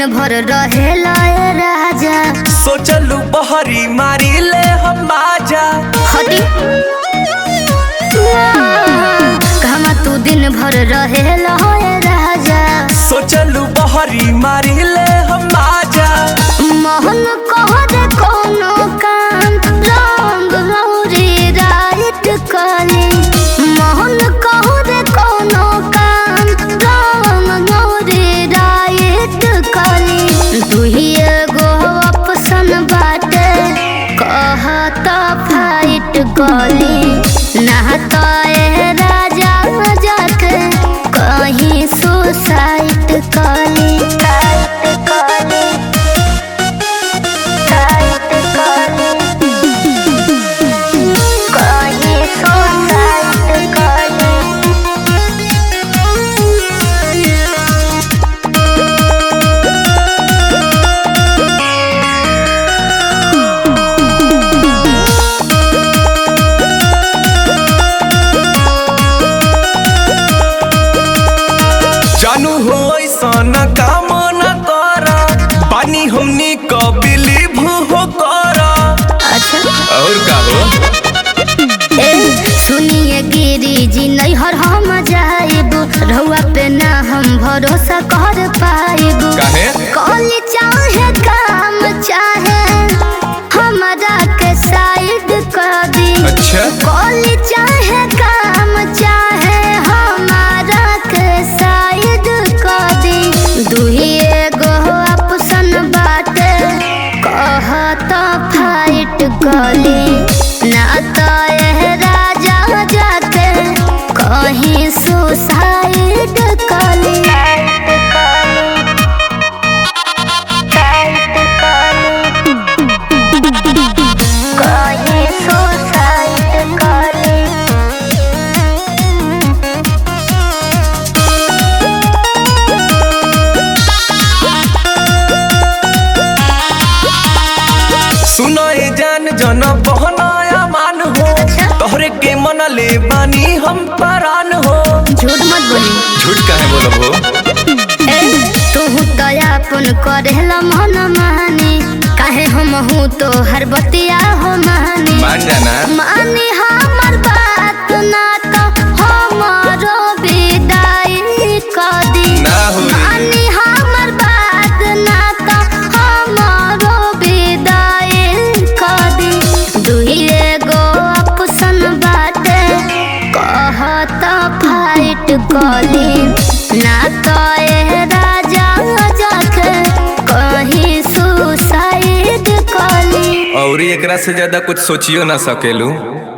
दिन भर रहेला ए राजा सोचलू बहरी मारी ले हम माजा हटी कहमा तू दिन भर रहेला ए राजा सोचलू बहरी मारी ले हम माजा मोहन कह दे कोनो काम रंग गौरी राइट कली मोहन कह दे कोनो काम रंग गौरी राइट कली दुही एगो ऑप्शन बाटे कहत फाइट कली नहता ए राजा जाके कहीं सुसाइट कली साइट कली कहीं सुसाइट कली जानू हो ऐसा न काम न करा पानी हमनी क बिलीव हो करा अच्छा और का हो ए सुनिए गिरी जी नैहर हम जाइब रहुआ पे ना हम भरोसा कर पाइब काहे कॉल चाहे काम चाहे हमारा के साइड कर दी अच्छा कॉल चाहे काम चाहे हमारा के साइड कर दी दुही एगो ऑप्शन बाटे कहत फाइट कली ना तो ए राजा जाके कहीं सुसाइड कली कहीं सुसाइड कली सुनो ए जान जन बहनाया मान हो तोहरे के मन ले बानी हम परान हो झूठ मत बोली झूठ काहे बोलब हो ए तू तो अपन करेला मन मानी काहे हम हूँ तो हर बतिया हो मानी मान जाना मानी हमर बात ना तो हमारो विदाई कर दी ना होई मानी हमर बात ना तो हमारो विदाई कर दी दुही एगो ऑप्शन बाटे कहत फाइट कली ना तो ए राजा जाके कहीं सुसाइड कली और एकरा से ज्यादा कुछ सोचियो ना सकेलू